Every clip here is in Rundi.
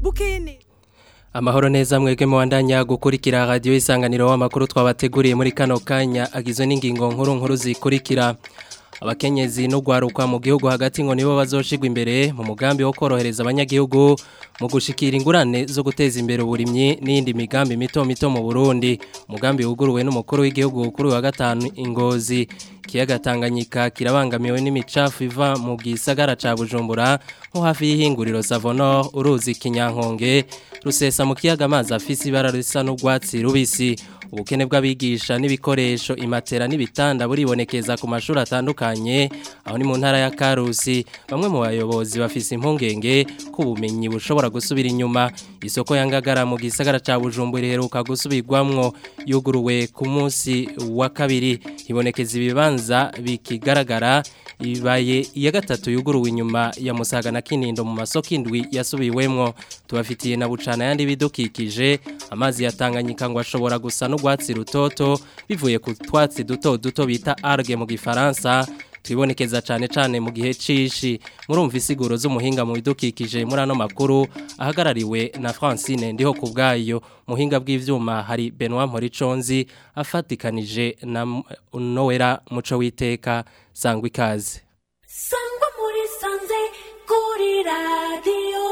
mukini Amahoro neza mwege mwandanya gukurikira radio isanganiro w'amakuru twabateguriye muri kano kanya agizwe n'ingingo nkuru nkuru zikurikira abakenyezi no gwaruka mu gihugu hagati ngo nibo bazoshigwa imbere mu mugambi wo korohereza abanyagihugu mu gushikira ingurane zo guteza imbere uburimyi n'indi migambi mito mito mu Burundi umugambi wuguruwe n'umukuru w'igihugu kuri wa gatanu ingozi kiyaga Tanganyika kirabangamiwe n'imicafu iva mu gisagara ca Bujumbura nko hafi y'ihinguriro Savonor uruzi kinyankonge rusesa mu kiyaga amazi afise ibara risa n'urwatsi rubisi ubukene bw'abigisha n'ibikoresho imatera n'ibitanda buribonekeza ku mashuri atandukanye aho ni mu ntara ya Karusi bamwe mu bayobozi bafise impungenge ko ubumenyi bushobora gusubira inyuma isoko yangagara mu gisagara ca Bujumbura iheruka gusubirwamwo yuguruwe ku munsi wa kabiri ibonekeza ibibanza bikigaragara ibaye iya gatatu yuguruwe inyuma ya Musaga na Kinindo mu masoko indwi yasubiwemwo tubafitiye na bucana yandi bidukikije amazi yatanganyika ngo ashobora gusa n'urwatsi rutoto bivuye ku twatsi duto duto bita algue mu gifaransa twibonekeza cyane cyane mu gihe cishi murumva isiguro z'umuhinga mu bidukikije muri ano makuru ahagarariwe na Francine ndiho ku bwayo muhinga bw'ivyuma hari Benoit Moriconzi afatikanije na Noera muco witeka sangwa ikaze sangwa muri sanze kuri radio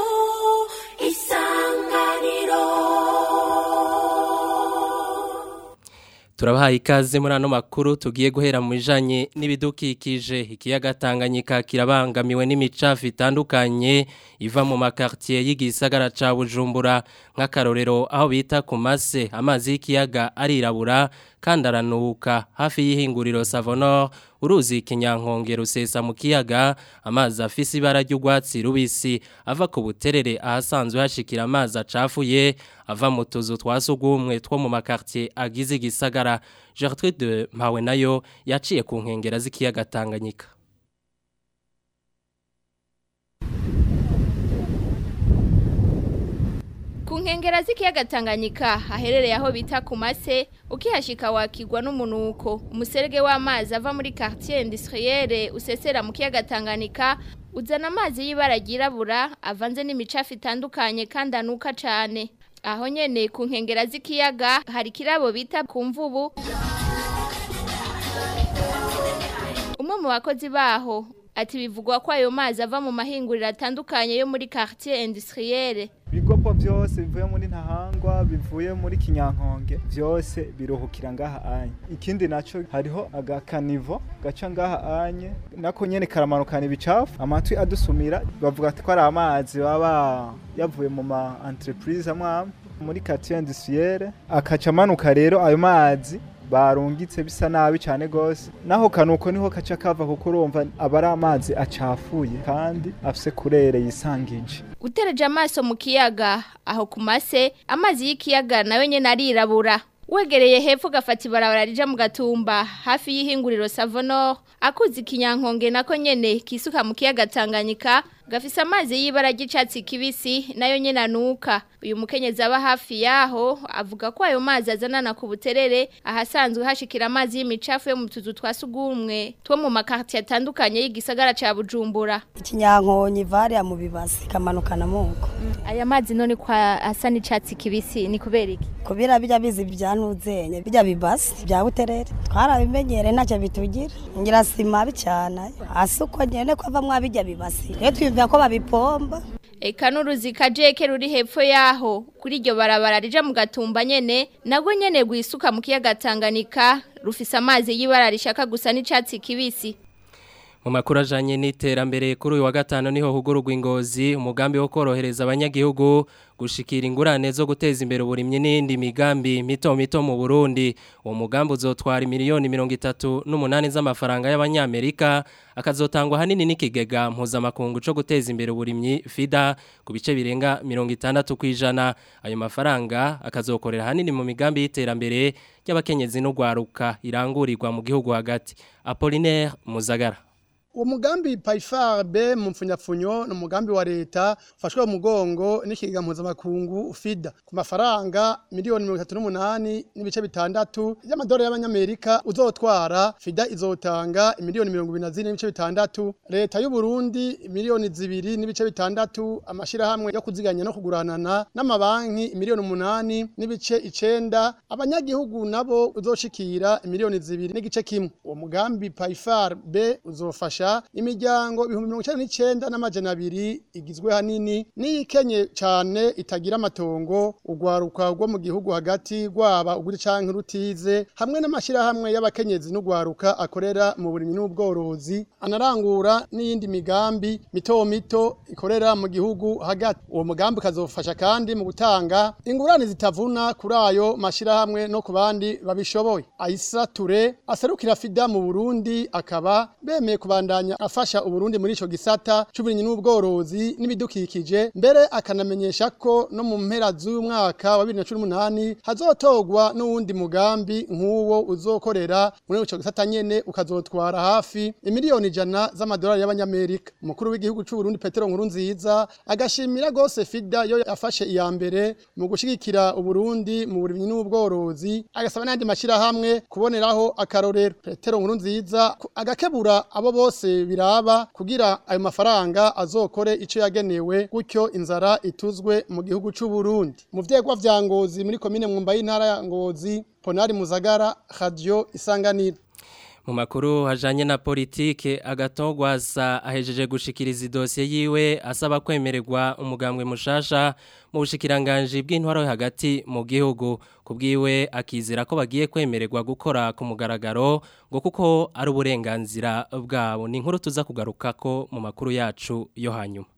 isanganiro Turabahaye ikaze muri ano makuru tugiye guhera mu bijanye n'ibidukikije ikiyaga Tanganyika kirabangamiwe n'imicafu itandukanye iva mu makartier y'igisagara ca Bujumbura nk'akarorero aho bita ku mase amazi y'ikiyaga arirabura kandi aranuka hafi y'ihinguriro Savonor uruzi kinyankonge rusesa mu kiyaga amazi afise ibara ry'urwatsi rubisi ava ku buterere ahasanzwe hashikira amazi acafuye ava mu tuzu twasugumwe two mu makartier agize igisagara Gertrude Mpawe nayo yaciye ku nkengera z'ikiyaga Tanganyika Ku nkengera z'ikiyaga Tanganyika haherereye aho bita ku mase ukihashika wakigwa n'umunuko umuserege w'amazi ava muri quartier industrielle usesera mu kiyaga Tanganyika uzana amazi y'ibara ryirabura avanze n'imicafu itandukanye kandi anuka cane aho nyene ku nkengera z'ikiyaga hari kirabo bita ku mvubu umwe mu bakozi baho ati bivugwa ko ayo mazi ava mu mahinguriro atandukanye yo muri quartier industrielle ibigopo byose bivuye muri ntahangwa bivuye muri kinyankonge byose biruhukira ngaha anye ikindi naco hariho agakanivo gaca ngaha anye nako nyene karamanukana ibicafu amatwi adusumira bavuga ati ko ari amazi baba yavuye mu ma entreprise amwe muri quartier industrielle akaca amanuka rero ayo mazi barungitse bisa nabi cyane gose naho kanuko niho kaca kava kuko urumva aba ari amazi acafuye kandi afise kurere yisangije utereje amaso mu kiyaga aho ku mase amazi y'ikiyaga nayo nyene arirabura wegereye hepfo gafata ibarabara rija mu gatumba hafi y'ihinguriro Savonor akuzi kinyankonge nako nyene kisuka mu kiyaga Tanganyika gafise amazi y'ibara ry'icatsi kibisi nayo nyene anuka uyu mukenyezi aba hafi yaho avuga ko ayo mazi azanana ku buterere ahasanzwe hashikira amazi y'imicafu yo mu tuzu twasugumwe two mu makartier atandukanye y'igisagara ca Bujumbura ikinyankonyi variya mu bibasi kamanukana muko aya mazi none kwa asa n'icatsi kibisi ni kubera iki kubira bijya bizi byantuzenye bijya bibasi bya buterere twarabimenyere ntacyo bitugira ngira sima bicana hasi uko nyene ko ava mwabijya bibasi rero twiyumvira ko babipomba Eka n'uruzi kajeke ruri hepfo yaho kuri iryo barabara rija mu gatumba nyene nagwo nyene gwisuka mu kiyaga Tanganyika rufise amazi y'ibara rishaka gusa n'icatsi kibisi mu makuru ajanye n'iterambere kuri uyu wa gatanu niho hugururwa ingozi umugambi wo korohereza abanyagihugu gushikira ingurane zo guteza imbere uburimyi n'indi migambi mito mito mu Burundi uwo mugambi uzotwara miliyoni mirongo itatu n'umunani z'amafaranga y'abanyamerika akazotangwa hanini n'ikigega mpuzamakungu co guteza imbere uburimyi FIDA ku bice birenga mirongo itandatu kw'ijana ayo mafaranga akazokorera hanini mu migambi y'iterambere ry'abakenyezi n'ugwaruka irangurirwa mu gihugu hagati Apollinaire Muzagara uwo mugambi payifar b mu mpfunyapfunyo ni umugambi wa leta ufashwe mu mugongo n'ikiga mpuzamakungu fida ku mafaranga miliyoni mirongo itatu n'umunani n'ibice bitandatu y'amadolari y'abanyamerika uzotwara fida izotanga miliyoni mirongo ibiri na zine n'ibice bitandatu leta y'u Burundi miliyoni zibiri n'ibice bitandatu amashirahamwe yo kuziganya no kuguranana n'amabanki miliyoni umunani n'ibice icenda abanyagihugu nabo uzoshikira miliyoni zibiri n'igice kimwe uwo mugambi payifar b uzofasha imiryango ibihumbi mirongo icenda n'icenda n'amajana abiri igizwe hanini n'iyikenye cane itagira amatongo urwaruka rwo mu gihugu hagati rwaba uguri canke rutize hamwe n'amashirahamwe y'abakenyezi n'urwaruka akorera mu burimyi n'ubworozi anarangura n'iyindi migambi mito mito ikorera mu gihugu hagati uwo mugambi ukazofasha kandi mu gutanga ingurane zitavuna kuri ayo mashirahamwe no ku bandi babishoboye Aisa Ture aserukira FIDA mu Burundi akaba bemeye kubandanya afasha Uburundi muri ico gisata c'uburimyi n'ubworozi n'ibidukikije mbere akanamenyesha ko no mu mpera z'uyu mwaka wa 2018 hazotogwa n'uwundi mugambi nk'uwo uzokorera muri ico gisata nyene ukazotwara hafi imiliyoni ijana z'amadolari y'abanyamerika umukuru w'igihugu c'u Burundi Petero Nkurunziza agashimira gose FIDA yo yafashe iya mbere mu gushigikira Uburundi mu burimyi n'ubworozi agasaba n'andi mashirahamwe kuboneraho akarorero Petero Nkurunziza ku- agakebura abo bose biraba kugira ayo mafaranga azokore ico yagenewe gutyo inzara ituzwe mu gihugu c'u Burundi mu vyegwa vya Ngozi muri komine Mwumba y'intara ya Ngozi Ponari Muzagara Radio Isanganiro Mu makuru hajanye na politike agatogwaza ahejeje gushikiriza idosiye yiwe asaba kwemererwa umugambwe mushasha mu bushikiranganje bw'intwaro yo hagati mu gihugu kubwiwe akizera ko bagiye kwemererwa gukora ku mugaragaro ngo kuko ari uburenganzira bwabo ni inkuru tuza kugarukako mu makuru yacu yo hanyuma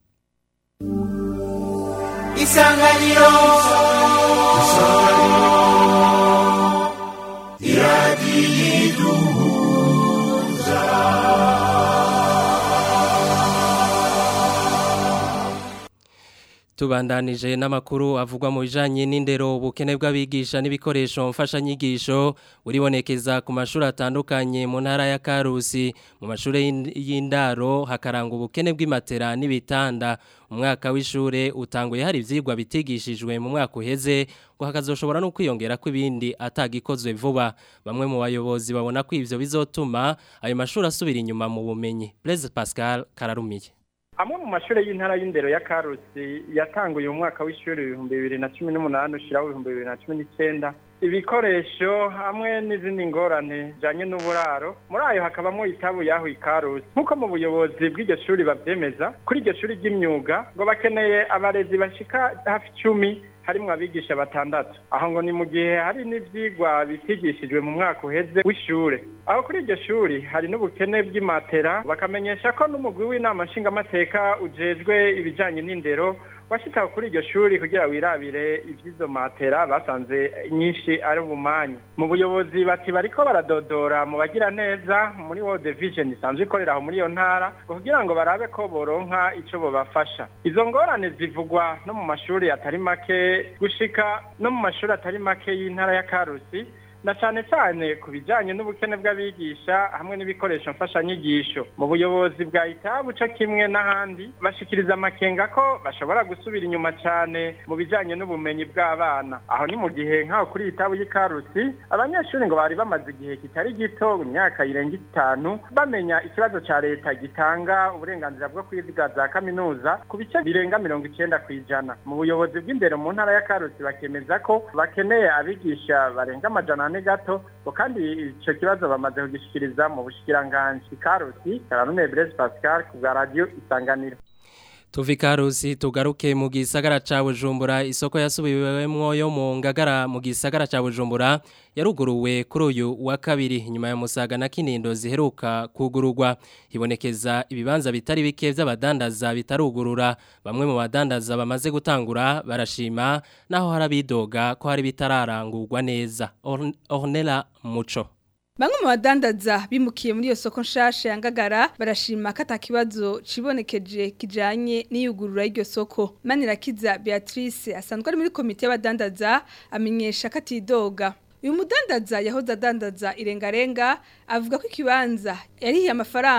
isanganiro Tubandanije n'amakuru avugwa mu bijanye n'indero ubukene bw'abigisha n'ibikoresho mfashanyigisho buribonekeza ku mashuri atandukanye mu ntara ya Karusi mu mashuri y'in- y'indaro hakaranga ubukene bw'imatera n'ibitanda umwaka w'ishure utanguye hari ivyigwa bitigishijwe mu mwaka uheze ngo hakazoshobora no kwiyongera kw'ibindi atagikozwe vuba bamwe mu bayobozi babona ko ivyo bizotuma ayo mashuri asubira inyuma mu bumenyi Blaise Pascal Kararumiye amwe mu mashuri y'intara y'indero ya karusi yatanguye mu mwaka w'ishuri ibihumbi bibiri na cumi n'umunani ushiraho ibihumbi bibiri na cumi n'icyenda ibikoresho hamwe n'izindi ngorane zijanye n'uburaro muri ayo hakabamo itabu yaho ikarusi nk'uko mu buyobozi bw'iryo shuri bavyemeza kuri iryo shuri ry'imyuga ngo bakeneye abarezi bashika hafi icumi harimwo abigisha batandatu aho ngo ni mu gihe hari n'ivyigwa bitigishijwe mu mwaka uheze w'ishure aho kuri iryo shuri hari n'ubukene bw'imatera bakamenyesha ko n'umugwi w'inama nshingamateka ujejwe ibijanye n'indero washitse kuri iryo shuri kugira wirabire ivy'izo matera basanze nyinshi ari ubumanyi mu buyobozi bati bariko baradodora mu bagira neza muri World Vision isanzwe ikorera aho muri iyo ntara ngo kugira ngo barabe ko boronka ico bobafasha izo ngorane zivugwa no mu mashuri atari make gushika no mu mashuri atari make y'intara ya Karusi na cyane cyane ku bijyanye n'ubukene bw'abigisha hamwe n'ibikoresho mfashanyigisho mu buyobozi bwa itabu cyo kimwe n'ahandi bashikiriza amakenga ko bashobora gusubira inyuma cyane mu bijyanye n'ubumenyi bw'abana aho ni mu gihe nk'aho kuri itabu y'ikarusi abanyeshuri ngo bari bamaze igihe kitari gito imyaka irenga itanu bamenya ikibazo cya leta gitanga uburenganzira bwo kwiga za kaminuza ku bice birenga mirongo icyenda ku ijana mu buyobozi bw'indero mu ntara ya karusi bakemeza ko bakeneye abigisha barenga amajana ane gato ngo kandi icyo kibazo bamaze kugishikiriza mu bushikiranganji karusi karanume Blaise Pascal ku bwa radio isanganiro Tuvi karusi tugaruke mu gisagara ca Bujumbura isoko yasubiwemwo yo mu ngagara mu gisagara ca Bujumbura yaruguruwe kuri uyu wa kabiri nyuma ya musaga na kinindo ziheruka kugururwa hibonekeza ibibanza bitari bike vy'abadandaza bitarugurura bamwe mu badandaza bamaze gutangura barashima naho harabidoga ko hari bitararangurwa neza Orn- Ornella Muco Bamwe mu badandaza bimukiye muri iyo soko nshasha ya Ngagara barashima ko atakibazo cibonekeje kijanye n'iyugurura y'iryo soko. Manirakiza Beatrice asanzwe ari muri komite y'abadandaza amenyesha ko atidoga. Uyu mudandaza yahoze adandaza irengarenga avuga ko ikibanza yarihiye amafaranga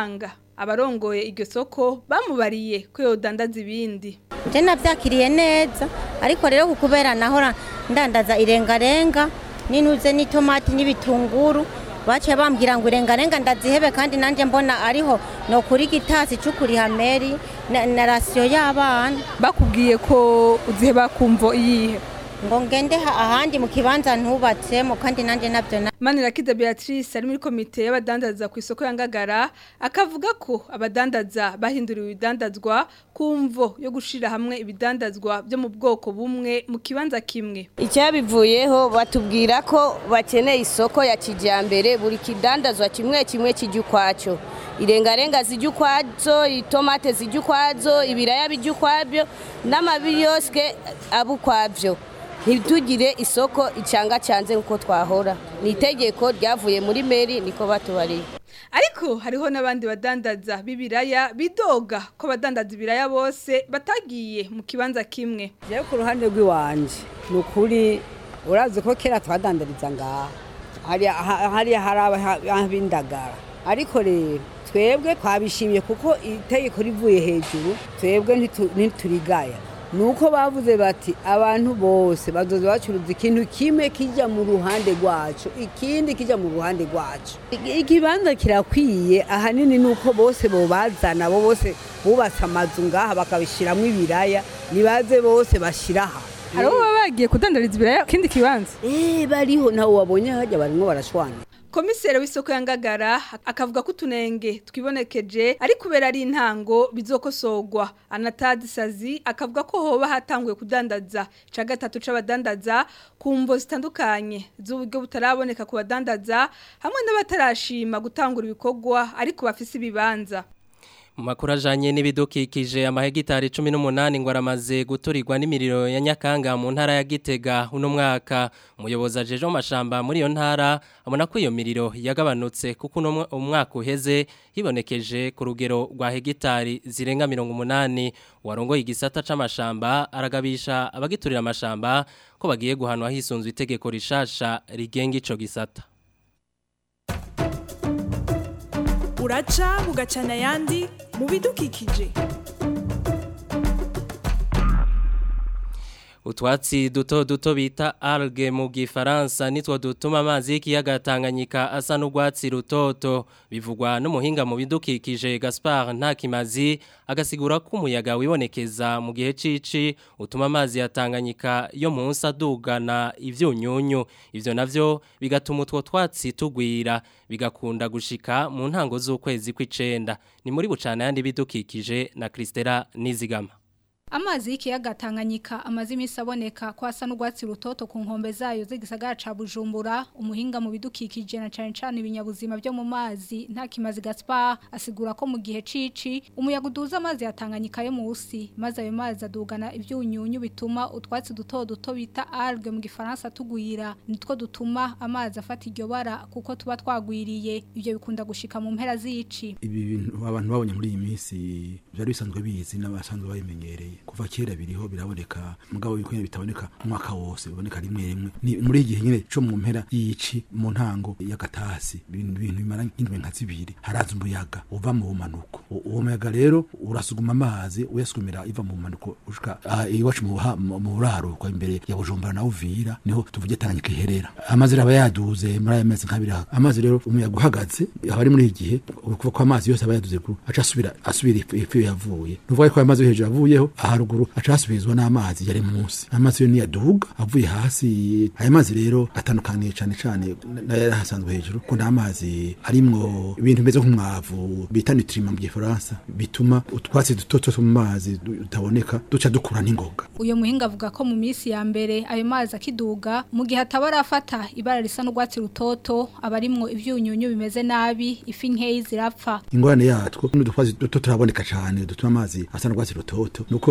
abarongoye iryo soko bamubariye ko yodandaza ibindi nje nabyakiriye neza ariko rero kukubera nahora ndandaza irengarenga n'intuze n'itomati n'ibitunguru baciye bambwira ngo irengarenga ndazihebe kandi nanjye mbona ariho no kuri gitasi cukuri hameri na, na rasiyo y'abana bakubwiye ko uziheba kumvo iyihe ngo ngende ha- ahandi mu kibanza ntubatsemo kandi nanjye nabyo na Manirakiza Beatrice ari muri komite y'abadandaza ku isoko ya Ngagara akavuga ko abadandaza bahinduriwe ibidandazwa kumvo yo gushira hamwe ibidandazwa byo mu bwoko bumwe mu kibanza kimwe icyabivuyeho batubwira ko bakeneye isoko ya kijyambere buri kidandazwa kimwe kimwe kijya ukwacyo irengarenga zijya ukwazo itomate zijya ukwazo ibiraya bijya ukwabyo n'amabiyosike aba ukwabyo ntitugire isoko icanga cyanze nk'uko twahora ni itegeko ryavuye muri meri niko batubariye ariko hariho n'abandi badandaza b'ibiraya bidoga ko abadandaza ibiraya bose batagiye mu kibanza kimwe rero ku ruhande rw'iwanje ni ukuri urazi ko kera twadandariza ngaha hariya ha- hariya hari ab'indagara ariko rero twebwe twabishimye kuko itegeko rivuye hejuru twebwe ntitu- ntiturigaya ni uko bavuze bati abantu bose bazoza bacuruza ikintu kimwe kijya mu ruhande rwacu ikindi kijya mu ruhande rwacu I- ikibanza kirakwiye ahanini ni uko bose bobazana bo bose bubatse amazu ngaha bakabishyiramo ibiraya nibaze bose bashyira aha hari abo baba bagiye kudandariza ibiraya kindi kibanza Eh bariho nawe wabonye hajya barimo barashwana komiseri w'isoko ya Ngagara akavuga ko utunenge twibonekeje ari kubera ari intango bizokosorwa anatadi sazi akavuga ko hoba hatanguye kudandaza ca gatatu c'abadandaza ku mvo zitandukanye z'uburyo butaraboneka ku badandaza hamwe n'abatarashima gutangura ibikorwa ariko bafise ibibanza Mu makuru ajanye n'ibidukikije amahegitari 18 ngo aramaze guturirwa n'imiriro ya Nyakanga mu ntara ya Gitega uno mwaka umuyobozi ajeje mu mashamba muri iyo ntara abona ko iyo miriro yagabanutse kuko uno mwa- umwaka uheze hibonekeje ku rugero rwa hegitari zirenga 80 warongoye igisata c'amashamba aragabisha abagiturira amashamba ko bagiye guhanwa hisunzwe itegeko rishasha rigenga ico gisata uraca bugacana ayandi mu bidukikije Utwatsi duto duto bita alge mu gifaransa nitwo dutuma amazi y'ikiyaga Tanganyika asa n'urwatsi rutoto bivugwa n'umuhinga mu bidukikije Gaspard Ntakimazi agasigura ko umuyaga wibonekeza mu gihe cici utuma amazi ya Tanganyika yo munsi adugana ivyunyunyu ivyo navyo bigatuma utwo twatsi tugwira bigakunda gushika mu ntango z'ukwezi kw'icenda ni muri bucana yandi bidukikije na Kristera Nizigama Amazi y'ikiyaga Tanganyika amazi imisi aboneka ko asa n'urwatsi rutoto ku nkombe zayo z'igisagara ca Bujumbura umuhinga mu bidukikije na cane cane ibinyabuzima byo mu mazi nta kimazi Gaspar asigura ko mu gihe cici umuyaga uduza amazi ya Tanganyika yo musi maze ayo mazi adugana ivyunyunyu bituma utwatsi duto duto bita algue mu gifaransa tugwira nitwo dutuma amazi afata iryo bara kuko tuba twagwiriye ivyo bikunda gushika mu mpera z'ici ibi bintu abantu babonye muri iyi minsi byari bisanzwe bizi n'abasanzwe babimenyereye kuva kera biriho biraboneka mugabo bikwiriye bitaboneka umwaka wose biboneka rimwe rimwe ni muri iki gihe nyine cyo mu mpera y'ici mu ntango y'agatasi ibintu bintu bimara nk'indwi nka zibiri haraza umuyaga uva mu bumanuko U- uwo muyaga rero urasuguma amazi uyasugumira iva mu bumanuko ushika ah, iwacu mu buha- mu mu buraruko imbere ya Bujumbura na Uvira niho tuvuge Tanganyika iherera amazi rero aba yaduze muri aya mezi nk'abiri aha. amazi rero umuyaga uhagaze aba ari muri iki gihe ukuvuga ko amazi yose aba yaduze ku aca asubira asubira ifu ifu yavuye nuvuga ko aya mazi yo hejuru avuyeho aharuguru aca asubizwa n'amazi yari munsi amazi yo niyaduga avuye hasi aya mazi rero atandukaniye cyane cyane n'ayari hasanzwe hejuru ko nta mazi arimwo ibintu bimeze nk'umwavu bita nutriment mu gifaransa bituma utwatsi duto two mu mazi du- tutaboneka duca dukura n'ingoga Uyo muhinga avuga ko mu minsi ya mbere ayo mazi akiduga mu gihe atabarafata ibara risa n'urwatsi rutoto abarimwo ivyunyunyu bimeze nabi ifi nkeyi zirapfa ingorane yatwo n'udukwazi duto turaboneka cyane dutuma amazi asa n'urwatsi rutoto nuko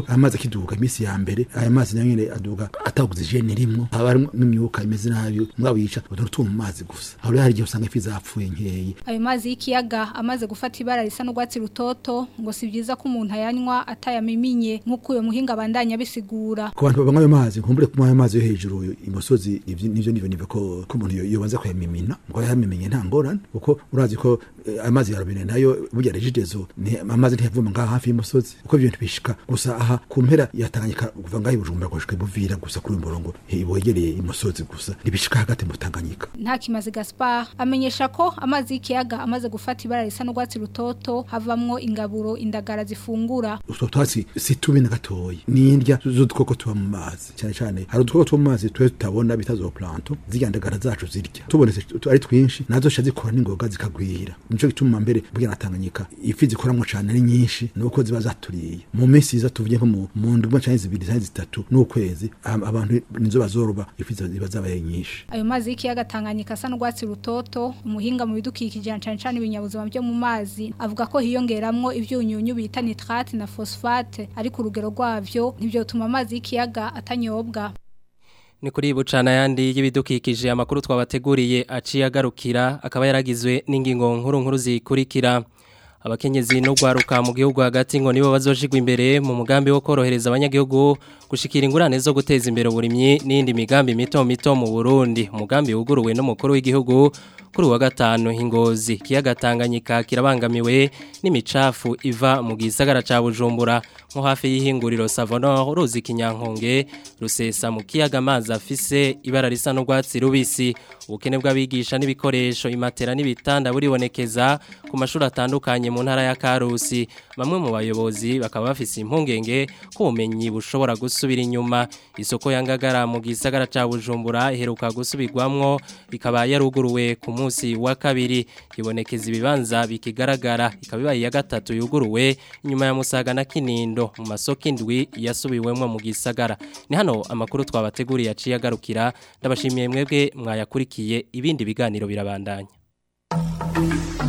amazi akiduga iminsi ya mbere aya mazi nayo nyene aduga ataguze jene rimwe haba harimwo n'imyuka imeze nabi mugabo yica utuntu two mu mazi gusa aho rero hari igihe usanga ifi zapfuye nkeyi ayo mazi y'ikiyaga amaze gufata ibara risa n'urwatsi rutoto ngo si byiza ko umuntu ayanywa atayamiminye nk'uko uyo muhinga abandanya abisigura ku bantu banywa ayo mazi nkumbure kunywa ayo mazi yo hejuru imusozi ivyo- nivyo nivyo nive ko ko umuntu yo- yobanza kuyamimina ngo yamimenye nta ngorane kuko urazi ko eh, amazi ya robine nayo burya rejidezo ni amazi ntiyavuma ngaha hafi y'umusozi kuko ibyo bintu bishika gusa aha ku mpera yatanganyika kuva ngaho i bujumbura gushika ibuvira gusa kuri uyu murongo eh, wegereye imusozi gusa ntibishika hagati mu tanganyika nta kimazi Gaspar amenyesha ko amazi y'ikiyaga amaze gufata ibara risa n'urwatsi rutoto havamwo ingaburo indagara zifungura utwo twatsi si tubi na gatoyi ni indya z'udukoko tuba mu mazi cyane cyane hari udukoko tuba mu mazi twe tutabona bita zooplankton zirya ndagara zacu zirya tubonetse tu- ari twinshi nazo zisha zikora n'ingoga zikagwira nico gituma mbere bwira natanganyika ifi zikoramwo cane ari nyinshi nuko ziba zaturiye mu minsi iza tuvuye nko mu mu ndwi canke zibiri canke zitatu n'ukwezi am- abantu nizo bazoroba ifi ziba- ziba zabaye nyinshi ayo mazi y'ikiyaga Tanganyika asa n'urwatsi rutoto umuhinga mu bidukikije cyane cyane ibinyabuzima byo mu mazi avuga ko hiyongeramwo ivyunyunyu bita nitrate na phosphate ariko urugero rwavyo ntivyotuma amazi y'ikiyaga atanyobwa Ni kuri bucana yandi y'ibidukikije amakuru twabateguriye aciye agarukira akaba yaragizwe n'ingingo nkuru nkuru zikurikira abakenyezi no gwaruka mu gihugu hagati ngo nibo bazoshigwa imbere mu mugambi wo korohereza abanyagihugu gushikira ingurane zo guteza imbere uburimyi n'indi migambi mito mito mu Burundi umugambi wuguruwe n'umukuru w'igihugu kuri uwa gatanu ingozi kiyaga Tanganyika kirabangamiwe n'imicafu iva mu gisagara ca Bujumbura nko hafi y'ihinguriro Savonor ruzi kinyankonge rusesa mu kiyaga amazi afise ibara risa n'urwatsi rubisi ubukene bw'abigisha n'ibikoresho imatera n'ibitanda buribonekeza ku mashuri atandukanye mu ntara ya Karusi bamwe mu bayobozi bakaba bafise impungenge ko ubumenyi bushobora gusubira inyuma isoko yangagara mu gisagara ca Bujumbura iheruka gusubirwamwo ikaba yaruguruwe ku munsi wa kabiri ibonekeza ibibanza bikigaragara ikaba ibaye ya gatatu yuguruwe inyuma ya Musaga na Kinindo mu masoko indwi yasubiwemwo mu gisagara ni hano amakuru twabateguriye aciye agarukira ndabashimiye mwebwe mwayakurikiye ibindi biganiro birabandanya